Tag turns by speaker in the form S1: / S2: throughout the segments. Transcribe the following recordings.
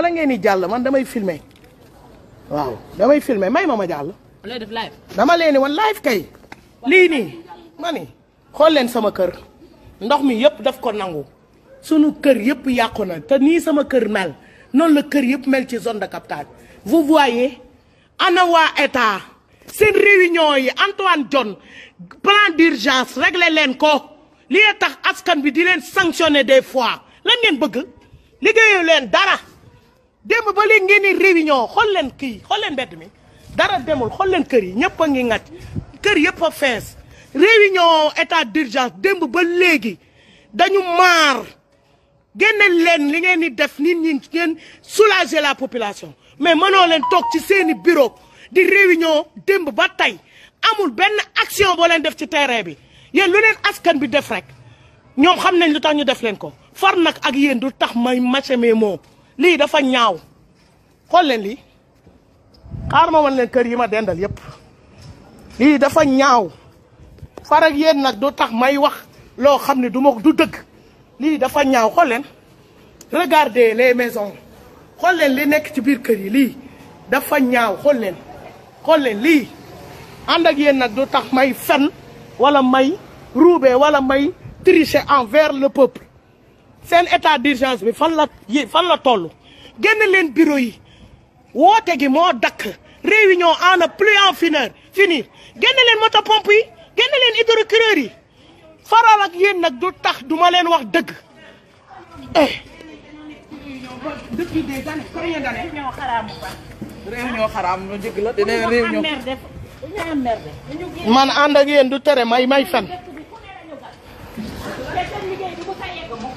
S1: bala ngeen di jàll man damay filmer waaw damay filmer may ma ma jàll
S2: looy def live.
S1: dama leen ni wan live kay lii nii ma ni xool leen sama kër ndox mi yëpp daf ko nangu sunu kër yëpp yàqu na te nii sama kër mel noonu la kër yëpp mel ci zone de captage vous voyez ana waa état seen réunion yi Antoine Diome plan d'urgence réglé leen ko li tax askan bi di leen sanctionner des fois lan ngeen bëgg liggéeyu leen dara démb ba léegi ngeen ni réunion xool leen kii xool leen mbedd mi dara demul xool leen kër yi ñëpp a ngi ŋàcc kër yëpp a fees réunion état d'urgence démb ba léegi dañu maar génneel leen li ngeen di def nit ñi ngeen soulager la population mais mënoo leen toog ci seeni bureau di réunion démb ba tey amul benn action boo leen def ci terrain bi yéen lu leen askan bi def rek ñoom xam nañ lu tax ñu def leen ko far nag ak yéen du tax may mache mes mots lii dafa ñaaw xool leen lii xaar ma wan leen kër yi ma dendal yépp lii dafa ñaaw far ak yéen nag du tax may wax loo xam ne du ma du dëgg lii dafa ñaaw xool leen regardez les maisons xool leen li nekk ci biir kër yi lii dafa ñaaw xool leen xool leen lii ànd ak yéen nag du tax may fen wala may ruube wala may tricher envers le peuple seen état d'urgence bi fan la yi fan la toll génn leen bureau yi woote gi moo dakk réunion en a plus en finir finir génn leen moto pompe yi génn leen hydrocureur yi faral ak yéen nag du tax du ma leen wax dëgg eh depuis des années combien d'années
S2: ñoo xaraam bu baax.
S3: réunion xaraam ñu jëgg la dina réunion
S2: mer def dañu am mer def. dañu génn
S1: man ànd ak yéen du tere may may fen
S2: dëkk bi ku ne lañu gas. te seen liggéey bi bu fa yegg moom.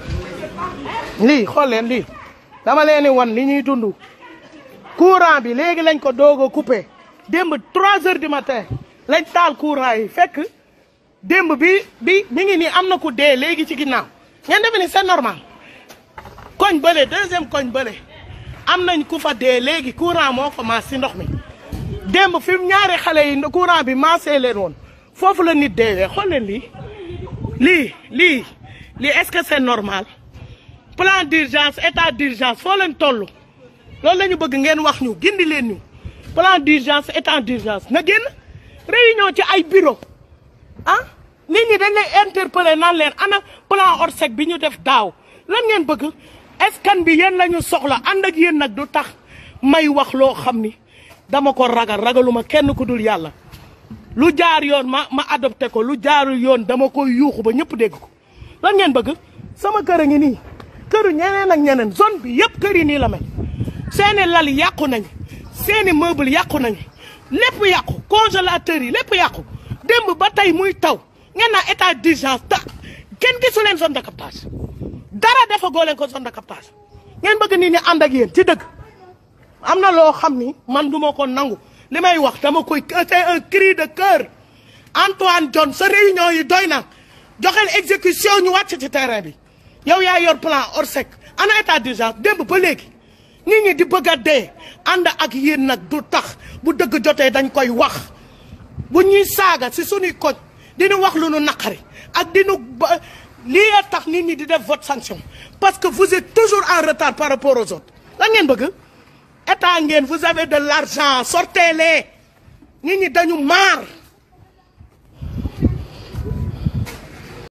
S1: lii xool leen lii dama leen di wan li ñuy dund courant bi léegi lañ ko doog a coupé démb 3 heures du matin lañ taal courant yi fekk démb bi bi mi ngi nii am na ku dee léegi ci ginnaaw ngeen defe ni c'est normal koñ bële deuxième koñ bële am nañ ku fa dee léegi courant moo ko maas si ndox mi démb fi mu ñaari xale yi courant bi maasee leen woon foofu la nit deewee xool leen lii lii lii lii est-ce que c'est normal plan d'urgence état d'urgence foo leen toll loolu la ñu bëgg ngeen wax ñu gindi leen ñu plan d'urgence état d'urgence na génn réunion ci ay bureau ah nit ñi dañ lay interpeller naan leen ana plan Orsec bi ñu def daaw lan ngeen bëgg escan bi yéen la ñu soxla ànd ak yéen nag du tax may wax loo xam ni dama ko ragal ragaluma kenn ku dul yàlla lu jaar yoon ma ma adopté ko lu jaarul yoon dama koy yuuxu ba ñëpp dégg ko lan ngeen bëgg sama kër a ngi nii këru ñeneen ak ñeneen zone bi yëpp kër yi nii la mel seeni lal yàqu nañ seeni meuble yàqu nañ lépp yàqu congélateur yi lépp yàqu démb ba tey muy taw ngeen naa état d'urgence ta kenn gisu leen zone de captage dara dafa goo leen ko zone de captage ngeen bëgg nit ñi ànd ak yéen ci dëgg am na loo xam ni man du ma ko nangu li may wax dama koy c'est un cri de cœur Antoine Diome sa réunion yi doy na joxel exécution ñu wàcc ci terrain bi yow yaa yor plan Orsec ana état d'urgence démb ba léegi nit ñi di bëgg a dee ànd ak yéen nag du tax bu dëgg jotee dañ koy wax bu ñuy saaga si suñuy koñ dinu wax lu nu naqari ak dinu ba lii tax nit ñi di def vote sanction parce que vous êtes toujours en retard par rapport aux autres lan ngeen bëgg état ngeen vous avez de l'argent sortez-les nit ñi dañu maar